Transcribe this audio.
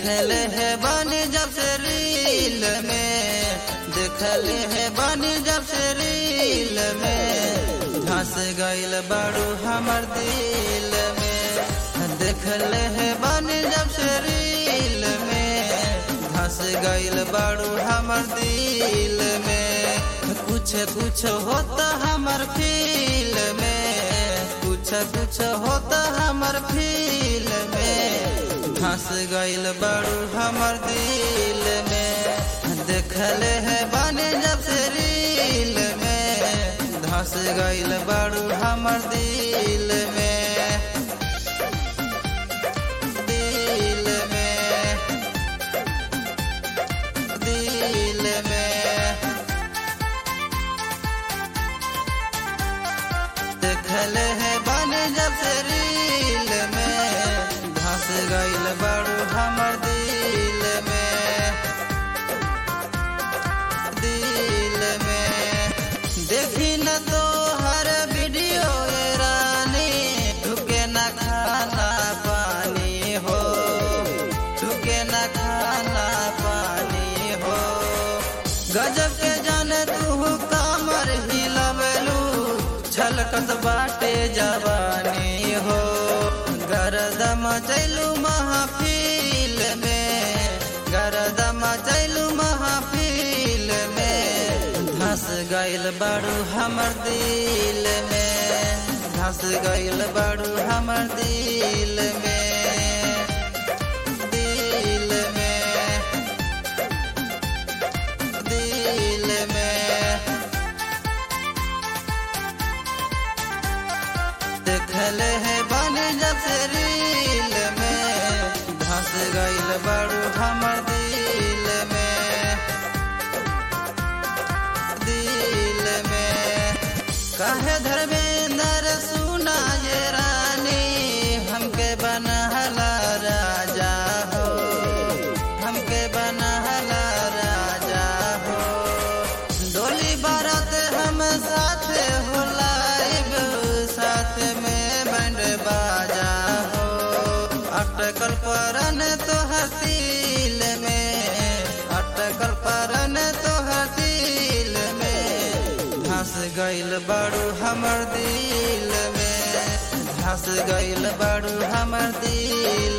देखले है बानी जब से रील में देखले है बानी जब से रील में धस गइल बाड़ू हमर दिल में देखले है बानी जब से रील में धस गइल बाड़ू हमर दिल में कुछ कुछ होता हमर फील में कुछ कुछ होता हमर फील में धस गइल बाड़ू हमर दिल में देखले है बानी जब से रील में धस गइल बाड़ू हमर दिल में दिल में दिल में देखले है बानी जब से रील में धस गइल बाड़ू हमर दिल में दिल में देखी न तो हर वीडियो ये रानी ठुके न खाना पानी हो ठुके न खाना पानी हो गजब के जाने तू कामर हिलबलू छलकत बाटे जवानी हो गरदम चलू महफिल में गरदम चलू महफिल में धस गइल बाड़ू हमर दिल में धस गइल बाड़ू हमर दिल में दिल में दिल में देखले है बानी जब से रील में धस गइल बाड़ू हमर दिल में दिल में कहे धर्मेंद्र सुना ये रानी हमके बनहला राजा हो हमके बनहला राजा हो डोली बारात हम साथ हो लाइब साथ में बैंड बाजा हो अटकल परन तो हसील में अटकल परन तो हसील में धस गइल बाड़ू हमर दिल में धस गइल बाड़ू हमर दिल